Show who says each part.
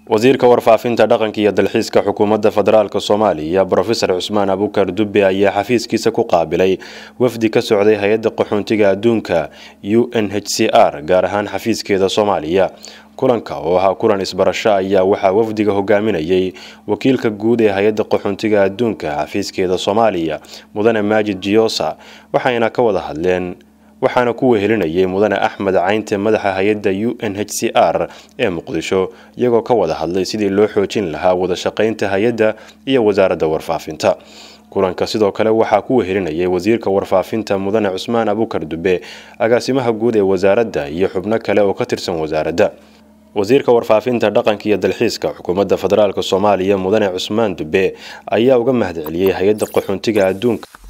Speaker 1: wasiirka warfaafinta dhaqanka iyo dalxiiska xukuumadda federaalk soomaaliya brofesor cusmaan abukar dube ayaa xafiiskiisa ku qaabilay wafdi ka socday hay-adda qaxoontiga adduunka u n h c r gaar ahaan xafiiskeeda soomaaliya kulanka oo ahaa kulan isbarasho ayaa waxaa wafdiga hogaaminayay wakiilka guud ee hay-adda qaxoontiga adduunka xafiiskeeda soomaaliya mudane maajid jiyosa waxayna ka wada hadleen waxaana ku wehelinayay mudane axmed caynte madaxa hay-adda u n h c r ee muqdisho iyagoo ka wada hadlay sidii loo xoojin lahaa wada shaqaynta hay-adda iyo wasaaradda warfaafinta kulanka sidoo kale waxaa ku wehelinayay wasiirka warfaafinta mudane cusmaan abukar dube agaasimaha guud ee wasaaradda iyo xubno kale oo ka tirsan wasaaradda wasiirka warfaafinta dhaqanka iyo dalxiiska xukuumadda federaalk soomaaliya mudane cusmaan dube ayaa uga mahadceliyey hay-adda qaxoontiga adduunka